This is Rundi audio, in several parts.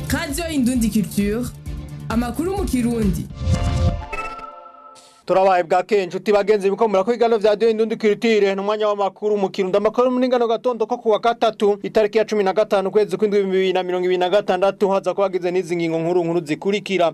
radiyo indundi culture amakuru mu kirundi turabaye bwa kenshi uti bagenzi bikomera ko igano vya diyo indundi kiritire n'umwanya w'amakuru mu kirundo amakuru muri ngano gatondo ko kuwa gatatu itariki ya cumi na gatanu ukwezi kw'indwi bibiri na mirongo ibiri na gatandatu haza ko hagize n'izi ngingo nkuru nkuru zikurikira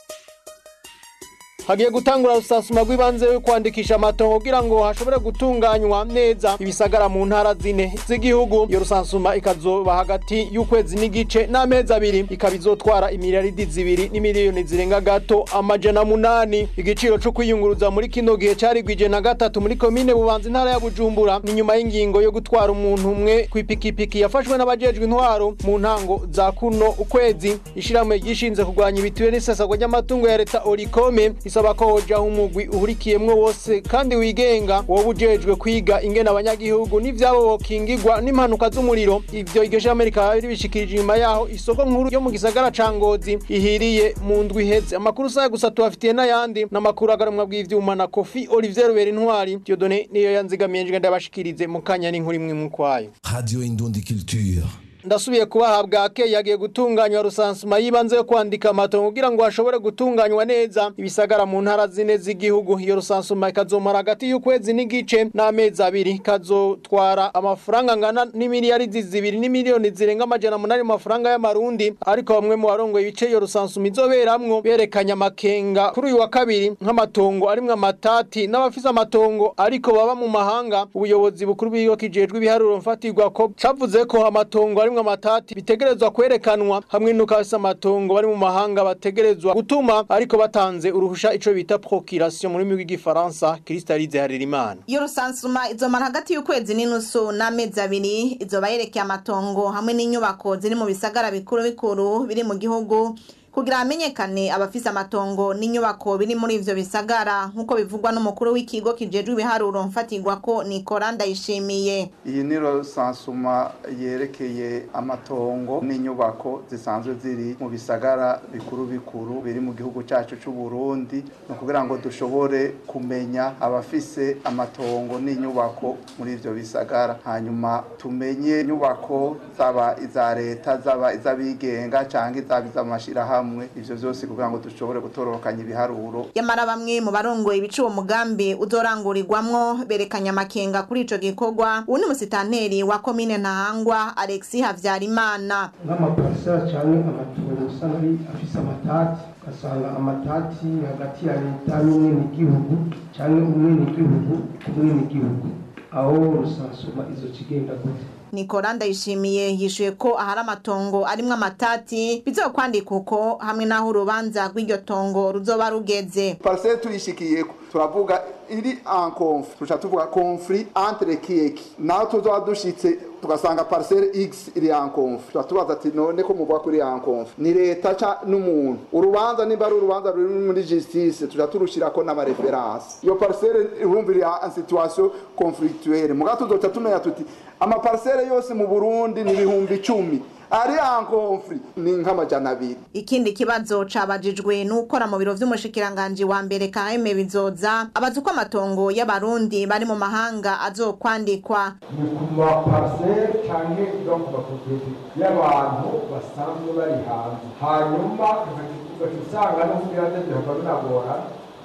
hagiye gutangura rusasuma rw'ibanze yo kwandikisha amatongo kugira ngo hashobore gutunganywa neza ibisagara mu ntara zine z'igihugu iyo rusansuma ikazoba hagati y'ukwezi n'igice n'amezi abiri ikaba izotwara imiliyaridi zibiri n'imiliyoni zirenga gato amajana munani igiciro co kwiyunguruza muri kino gihe carigwije na gatatu muri komine bubanza intara ya bujumbura ni nyuma y'ingingo yo gutwara umuntu umwe kw'ipikipiki yafashwe n'abajejwe intwaro mu ntango za kuno ukwezi ishirahamwe ryishinze kurwanya ibitiwe n'isesagwa ry'amatungo ya leta orikome isaba ko hojaho umugwi uhurikiyemwo wose kandi wigenga wowe ujejwe kwiga ingene abanyagihugu n'ivyabo bokingirwa n'impanuka z'umuriro ivyo iryo shirahamwe rikaba ribishikirije inyuma yaho isoko nkuru yo mu gisagara ca ngozi ihiriye mu ndwi iheze amakuru saya gusa tubafitiye n'ayandi n'amakuru agarumwa bw'ivyuma na kofi olivier rubera intwari diodone niyo yanzigamiye njye ndabashikirize mu kanya n'inkuru imwe mu kwayo Radio Indundi Culture. ndasubiye kubaha bwake yagiye gutunganywa rusansuma y'ibanze yo kwandika amatongo kugira ngo hashobore gutunganywa neza ibisagara mu ntara zine z'igihugu iyo rusansuma ikazomara hagati y'ukwezi n'igice n'amezi abiri ikazotwara amafaranga angana n'imiliyaridi zibiri n'imiliyoni zirenga amajana munani mu mafaranga y'amarundi ariko bamwe mu barongoye ibice iyo rusansuma izoberamwo berekanye amakenga kuri uyu wa kabiri nk'amatongo arimwo amatati n'abafise amatongo ariko baba mu mahanga ubuyobozi bukuru bw'ikigo kijejwe ibiharuro mfatirwa ko cavuze ko amatongo arimwo amatati bitegerezwa kwerekanwa hamwe n'uko abafise amatongo bari mu mahanga bategerezwa gutuma ariko batanze uruhusha ico bita procuration mu rurimi rw'igifaransa Kristalize Harerimana iyo rusansuma izomara hagati y'ukwezi n'inusu n'amezi abiri izoba yerekeye amatongo hamwe n'inyubako ziri mu bisagara bikuru bikuru biri mu gihugu kugira hamenyekane abafise amatongo n'inyubako biri muri ivyo bisagara nk'uko bivugwa n'umukuru w'ikigo kijejwe ibiharuro mfatirwa ko Nikora Ndayishimiye iyi ni rusansuma yerekeye amatongo n'inyubako zisanzwe ziri mu bisagara bikuru bikuru biri mu gihugu cyacu cy'u Burundi ni ukugira ngo dushobore kumenya abafise amatongo n'inyubako muri ivyo bisagara hanyuma tumenye inyubako zaba iza leta zaba iz'abigenga cyangwa izaba iz'amashirahamwe ivyo vyose kugira ngo dushobore gutororokanya ibiharuro yamara bamwe mu barongoye ibica uwo mugambi uzorangurirwamwo berekanye amakenga kuri ico gikorwa uwu ni musitanteri wa komine ntahangwa alexi havyarimana nk'amaparisera cyangwa amatungo usanga ari afise amatati ugasanga amatati hagati ya leta n'umwenegihugu cyangwa umwenegihugu ku mwenegihugu aho rusansuma izo kigenda gute Nikora Ndayishimiye yishuye ko ahari amatongo arimwo amatati bizokwandika uko hamwe n'aho urubanza rw'iryo tongo ruzoba rugeze parcelle tuyishikiyeko turavuga iri en conflit tuca tuvuga conflit entre kiyeki naho tuzoba dushitse tugasanga parcelle x iri en conflit tuba tubaza ati none ko muvuga ko iri en conflit ni leta ca n'umuntu urubanza nimba ari urubanza ruri muri justice tuca turushirako n'amareferanse iyo parcelle urumva iri en situation conflictuelle muga tuzoca tumenya tuti amaparcelle yose mu Burundi ni ibihumbi icumi ari en conflit ni nk'amajana abiri ikindi kibazo cabajijwe n'ukora mu biro vy'umushikiranganji wa mbere Kaheme Bizoza abaza uko amatongo y'abarundi bari mu mahanga azokwandikwa ni ku mapariseri cyangwa no ku mapropriete y'abantu basanzwe bari hanze hanyuma ugaca usanga no kugira ngo bihava binagora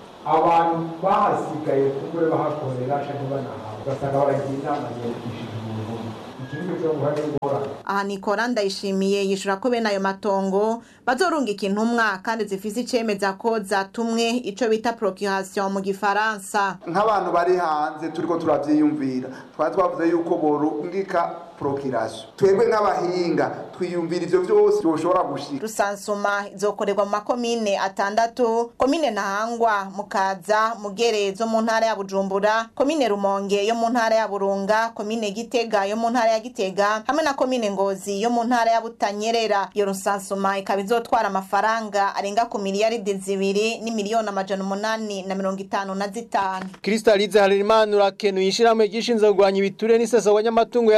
abantu bahasigaye kuko bahakorera cyangwa banahawe ugasanga baragira inama yiyandikishije umuntu ikindi cyo guhana ingorane aha Nikora Ndayishimiye yishura ko bene ayo matongo bazorungika intumwa kandi zifise icemeza ko zatumwe ico bita procuration mu gifaransa nk'abantu bari hanze turiko turavyiyumvira twari twavuze yuko borungika procuration twebwe nk'abahinga twiyumvira ivyo vyose byoshobora gushika rusansuma izokorerwa mu makomine atandatu komine ntahangwa mukaza mugere zo mu ntara ya bujumbura komine rumonge yo mu ntara ya burunga komine gitega yo mu ntara ya gitega hamwe na komine ngozi yo mu ntara ya butanyerera iyo rusansuma ikaba izotwara amafaranga arenga ku miliyaridi zibiri n'imiliyoni amajana umunani na mirongo itanu na zitanu Kristalize Harerimana urakenuye ishirahamwe gishinzwe kurwanya ibiture n'isesagwa ry'amatungo ya leta ori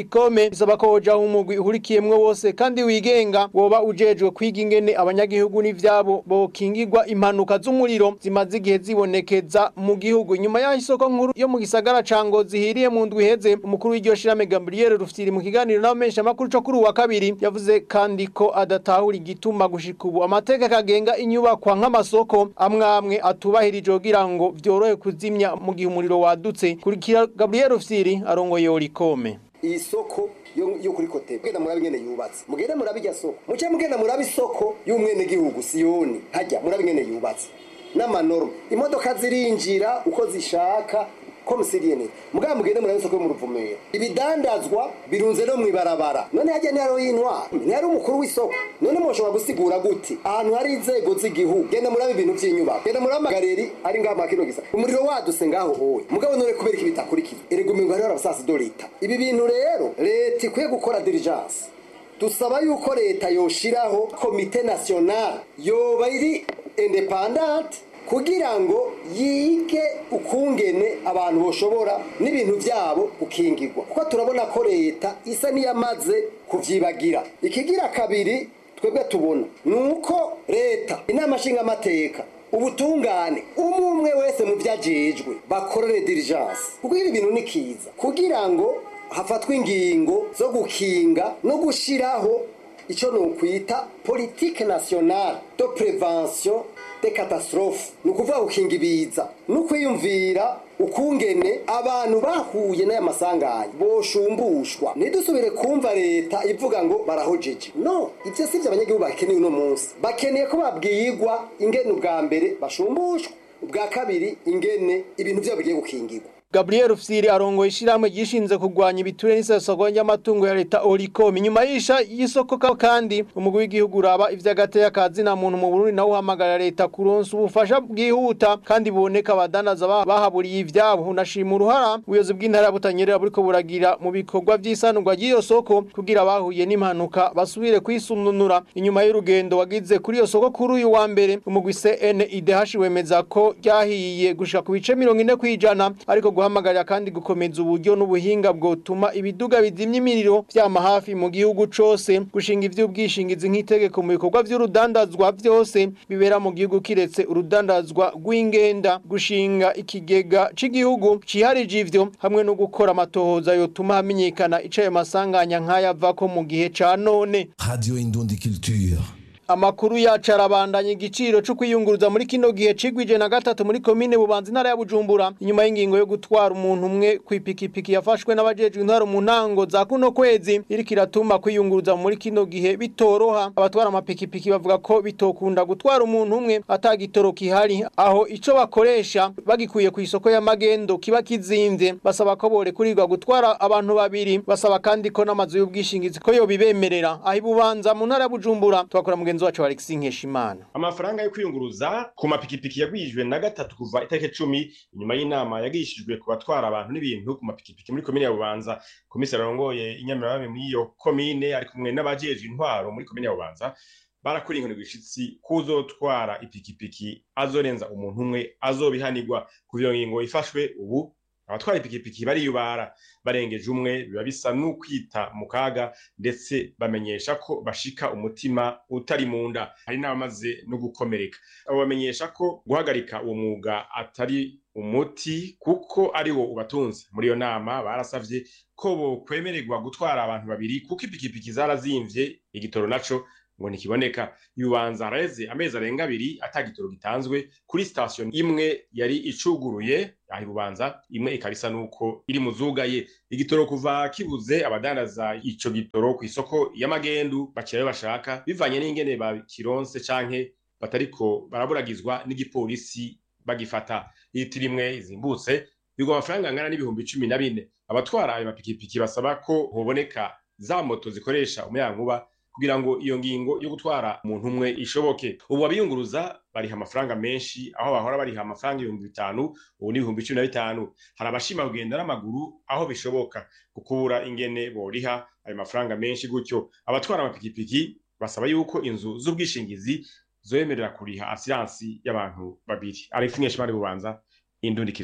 Orikome bisaba ko hoja umugwi uhurikiyemwe wose kandi wigenga woba ujejwe kwiga ingene abanyagihugu n'ivyabo bokingirwa impanuka z'umuriro zimaze igihe zibonekeza mu gihugu nyuma y'aho isoko nkuru yo mu gisagara ca Ngozi hiriye mu ndwi iheze umukuru w'iryo shirame Gabriel Rufitiri mu kiganiro n'abamenyesha makuru co kuri uwa kabiri yavuze kandi ko adatahura igituma gushika ubu amateka kagenga inyubakwa nk'amasoko amwe amwe atubahirije kugira ngo vyorohe kuzimya mu gihe umuriro wadutse kurikira Gabriel Rufitiri arongoye Orikome iyi soko yo yo kuri kote mugenda murabe ingene yubatse mugenda murabe irya soko muce mugenda murabe isoko y'umwene gihugu siyoni hajya murabe ingene yubatse n'amanorme imodoka zirinjira uko zishaka komisiriyene mugabo mugende murabe isoko yo mu ruvumera ibidandazwa birunze no mwibarabara none hajya ntihariho y'intwara ntihari umukuru w'isoko none mushobora gusigura gute ahantu hari inzego z'igihugu genda murabe ibintu by'inyubako genda murabe amagareri ari ngaho mwa kino gisa umuriro waduse ngaho hoye mugabo none kubera iki bitakurikiye erega umengo hariho abasasi do leta ibi bintu rero leta ikwiye gukora diligence dusaba yuko leta yoshiraho komite national yoba iri independante kugira ngo yige ukungene abantu boshobora n'ibintu byabo gukingirwa kuko turabona ko leta isa n'iyamaze kuvyibagira ikigira kabiri twebwe tubona ni uko leta inama nshingamateka ubutungane umwe umwe wese mu vyajejwe bakorere diligence kuko ibi bintu ni kiza kugira ngo hafatwe ingingo zo gukinga no gushiraho icyo nokwita politique nationale de prévention de catastrophe ni ukuvuga gukinga ibiza no kwiyumvira ukungene abantu bahuye n'aya masanganya boshumbushwa ntidusubire kumva leta ivuga ngo barahojeje no ibyo si byo abanyagihugu bakeneye uno munsi bakeneye ko babwirwa ingene ubwa mbere bashumbushwa ubwa kabiri ingene ibintu byabo bigiye gukingirwa Gabriel Rufsiri arongoye ishiramwe gishinze kugwanya ibiture n'isesagwa ry'amatungo ya leta Oricom nyuma y'isha y'isoko ka- kandi umugwi w'igihugu uraba ivy'agateka kazi na muntu mu Burundi nawe uhamagara leta kuronsa ubufasha bwihuta kandi buboneka abadanaza ba- bahaburiye ivyabo unashima uruhara ubuyobozi bw'intara ya Butanyerera buriko buragira mu bikorwa vy'isanurwa ry'iyo soko kugira abahuye n'impanuka basubire kwisununura inyuma y'urugendo wagize kuri iyo soko kuri uyu wa mbere umugwi CNIDH wemeza ko ryahiye gushika ku bice 40 kwijana ariko guhamagarira kandi gukomeza uburyo n'ubuhinga bwotuma ibiduga bizimya imiriro vyama hafi mu gihugu cose gushinga ivy'ubwishingizi nk'itegeko mu bikorwa vy'urudandazwa vyose bibera mu gihugu kiretse urudandazwa rw'ingenda gushinga ikigega c'igihugu ciharije ivyo hamwe no gukora amatohoza yotuma hamenyekana ico ayo masanganya nk'aya avako mu gihe ca none Radio Indundi Culture. Amakuru yacu arabandanya igiciro cyo kwiyunguruza muri kino gihe cigwije na gatatu muri komine Bubanza intara ya Bujumbura inyuma y'ingingo yo gutwara umuntu umwe kwipikipiki yafashwe n'abajejwe intwaro mu ntango za kuno kwezi iriko iratuma kwiyunguruza muri kino gihe bitoroha abatwara amapikipiki bavuga ko bitokunda gutwara umuntu umwe atagitoro kihari aho ico bakoresha bagikuye ku isoko y'amagendo kiba kizimvye basaba ko borekurirwa gutwara abantu babiri basaba kandi ko n'amazu y'ubwishingizi ko yobibemerera aho ibubanza mu ntara ya Bujumbura twakora mugenzi wacu Alexis Nkeshimana amafaranga yo kwiyunguruza ku mapikipiki yagwijwe na gatatu kuva itariki cumi inyuma y'inama yagishijwe ku batwara abantu n'ibintu ku mapikipiki muri komine ya bubanza komiseri arongoye inyamirabami muri iyo komine ari kumwe n'abajejwe intwaro muri komine ya bubanza barakora inkoni gwishitsi kuzotwara ipikipiki azorenza umuntu umwe azobihanirwa ku iyo ngingo ifashwe ubu abatwara ipikipiki bariyubara barengeje umwe biba bisa n'ukwita mu kaga ndetse bamenyesha ko bashika umutima utari mu nda hari n'abamaze no gukomereka abo bamenyesha ko guhagarika uwo mwuga atari umuti kuko ari wo ubatunze muri iyo nama barasavye ko bokwemererwa gutwara abantu babiri kuko ipikipiki zarazimvye igitoro naco ngo ntikiboneka yubanza haraheze amezi arenga abiri ata gitoro gitanzwe kuri sitasiyo imwe yari icuguruye aho ibubanza imwe ikaba isa n'uko iri mu zugaye igitoro kuva kibuze abadandaza ico gitoro ku isoko y'amagendu bakirayo bashaka bivanye n'ingene bakironse canke batariko baraburagizwa n'igipolisi bagifata litiro imwe izimbutse bigwa amafaranga angana n'ibihumbi cumi na bine abatwara ayo mapikipiki basaba ko hoboneka za moto zikoresha umuyagankuba kugira ngo iyo ngingo yo gutwara umuntu umwe ishoboke ubu abiyunguruza bariha amafaranga menshi aho bahora bariha amafaranga ibihumbi bitanu ubu ni ibihumbi cumi na bitanu hari abashima kugenda n'amaguru aho bishoboka kukubura ingene boriha ayo mafaranga menshi gutyo abatwara amapikipiki basaba yuko inzu z'ubwishingizi zoyemerera kuriha asiransi y'abantu babiri alex nkeshimari bubanza indundi kiritiyo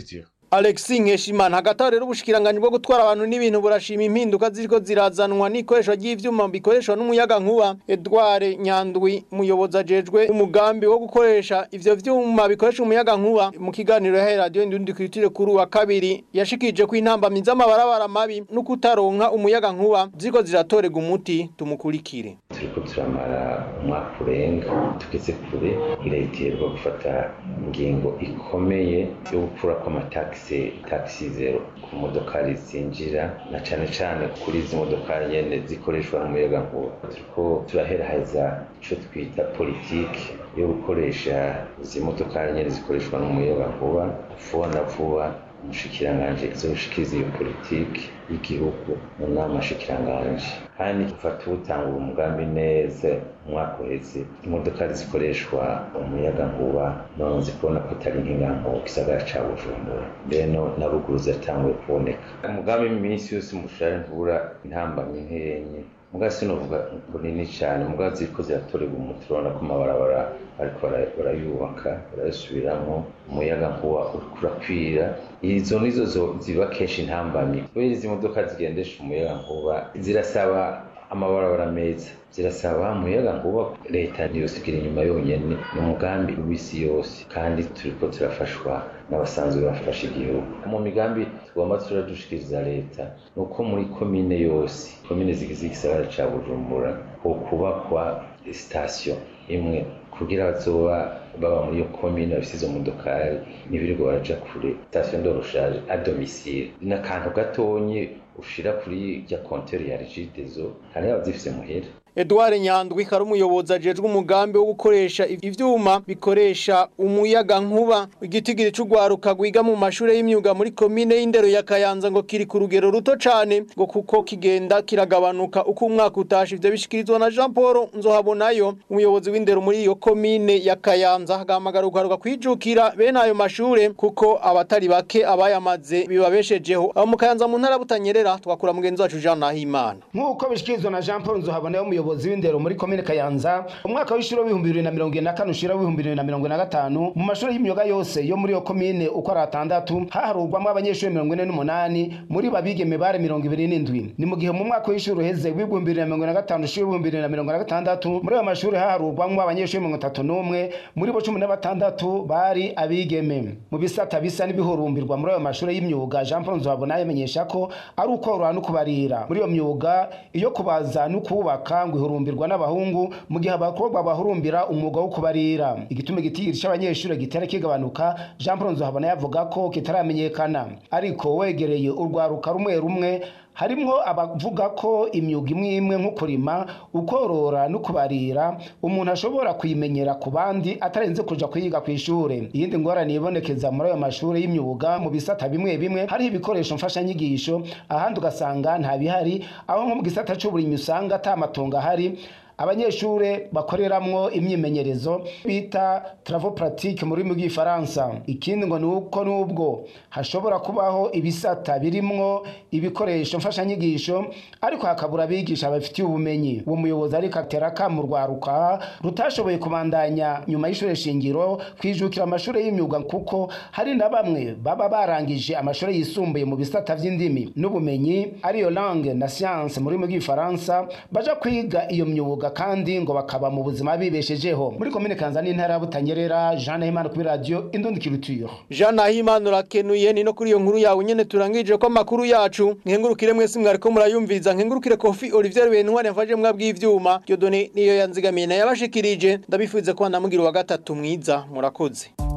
Alexis Nkeshimana hagati aho rero ubushikiranganje bwo gutwara abantu n'ibintu burashima impinduka ziriko zirazanwa n'ikoresho ry'ivyuma bikoreshwa n'umuyaga nkuba Edouard Nyandwi muyobozi ajejwe umugambi wo gukoresha ivyo vyuma bikoresha umuyaga nkuba mu kiganiro ya radio Indundi Culture kuri wa kabiri yashikije ko intambamyi z'amabarabara mabi no kutaronka umuyaga nkuba ziko ziratorega umuti tumukurikire turiko turamara umwaka urenga tugeze kure irayiterwa gufata ingingo ikomeye yo gukura kw'amatagisi tagisi zero ku modokari zinjira na cane cane kuri izi modokari nyene zikoreshwa n'umuyaga nkuba turiko turaheraheza ico twita politiki yo gukoresha izi modokari nyene zikoreshwa n'umuyaga nkuba vuba na vuba umushikiranganji azoshikiriza iyo politiki y'igihugu mu nama shikiranganje kandi gufata ubutangura umugambi neza umwaka uheze imodoka zikoreshwa umuyaga nkuba none zikubona ko atari nk'inganko mu gisagara ca bujumbura mbeno na ruguru ziratanguye kuboneka umugambi iminsi yose mushare ntubura intambamyi nkenye muga sinovuga bunini cyane muga ziriko ziratorerwa umuti urabona ko amabarabara ariko barayubaka barayasubiramwo umuyaga nkuba uriko urakwira izo nizo ziba kenshi intambamyi kubera izi modoka zigendesha umuyaga nkuba zirasaba amabarabara meza zirasaba umuyaga nkuba leta ntiyosigira inyuma yonyene ni umugambi w'isi yose kandi turiko turafashwa n'abasanzwe bafasha igihugu mu migambi tugomba turadushikiriza leta ni uko muri komine yose komine zigize igisagara ca bujumbura hokubakwa sitasiyo imwe kugira bazoba baba muri iyo komine bafise izo modokari ntibirirwa baraja kure sitasiyo ndoroshaje a domicile ni akantu gatonyi ushira kuri rya konteri ya rigidezo hari abazifise muhera Edouard Nyandwi kari umuyobozi ajejwe umugambi wo gukoresha ivyuma bikoresha umuyaga nkuba igitigiri c'ugwaruka gwiga mu mashure y'imyuga muri komine y'indero ya Kayanza ngo kiri ku rugero ruto cane ngo kuko kigenda kiragabanuka uko umwaka utashe ivyo bishikirizwa na Jean Paul Nzohabonayo umuyobozi w'indero muri iyo komine ya Kayanza hagamagara ugaruka kwijukira bene ayo mashure kuko abatari bake abayamaze bibabeshejeho abo mu Kayanza mu ntara butanyerera twakura mugenzi wacu Jean Nahimana nk'uko bishikirizwa na Jean Paul Nzohabonayo umuyobozi w'indero muri komine Kayanza umwaka w'ishuri w'ibihumbi bibiri na mirongo ine na kane ushira w'ibihumbi bibiri na mirongo ine na gatanu mu mashuri y'imyuga yose yo muri iyo komine uko ari atandatu haharurwamo abanyeshuri mirongo ine n'umunani muri babigeme bare mirongo ibiri n'indwi ni mu gihe mu mwaka w'ishuri uheze w'ibihumbi bibiri na mirongo ine na gatanu ushira w'ibihumbi bibiri na mirongo ine na gatandatu muri ayo mashuri haharurwamo abanyeshuri mirongo itatu n'umwe muri bo cumi na batandatu bari abigeme mu bisata bisa n'ibihurumbirwa muri ayo mashuri y'imyuga Jean Paul Nzohabona yamenyesha ko ari ukworora no kubarira muri iyo myuga iyo kubaza no kubaka ngo ihurumbirwa n'abahungu mu gihe abakobwa bahurumbira umwuga wo kubarira igituma igitigiri c'abanyeshuri gitera kigabanuka Jean Paul Nzohabona yavuga ko kitaramenyekana ariko wegereye urwaruka rumwe rumwe harimwo abavuga ko imyuga imwe imwe nko kurima ukorora no kubarira umuntu ashobora kuyimenyera ku bandi atarenze kuja kuyiga ku ishure iyindi ngorane ibonekeza muri ayo mashuri y'imyuga mu bisata bimwe bimwe hariho ibikoresho mfashanyigisho ahandi ugasanga nta bihari aho nko mu gisata c'uburimyi usanga ata matongo ahari abanyeshure bakoreramwo imyimenyerezo bita travaux pratique mu rurimi rw'ifaransa ikindi ngo ni uko n'ubwo hashobora kubaho ibisata birimwo ibikoresho mfashanyigisho ariko hakabura abigisha babifitiye ubumenyi uwo muyobozi ariko atera mu rwaruka rutashoboye kubandanya nyuma y'ishure shingiro kwijukira amashure y'imyuga kuko hari na bamwe baba barangije amashure yisumbuye mu bisata vy'indimi n'ubumenyi ariyo langue na science mu rurimi rw'ifaransa baja kwiga iyo myuga kandi ngo bakaba mu buzima bibeshejeho muri komine kanza n'intara ya butanyerera jean nahimana kuri radio indundi culture Jean Nahimana urakenuye ni no kuri iyo nkuru yawe nyene turangije ko amakuru yacu nkengurukire mwese mwariko murayumviriza nkengurukire Kofi Olivier Bentware mfaje mwabwi bw'ivyuma Dieudonné niyo yanzigamiye na yabashikirije ndabifuze ko namugira wa gatatu mwiza murakoze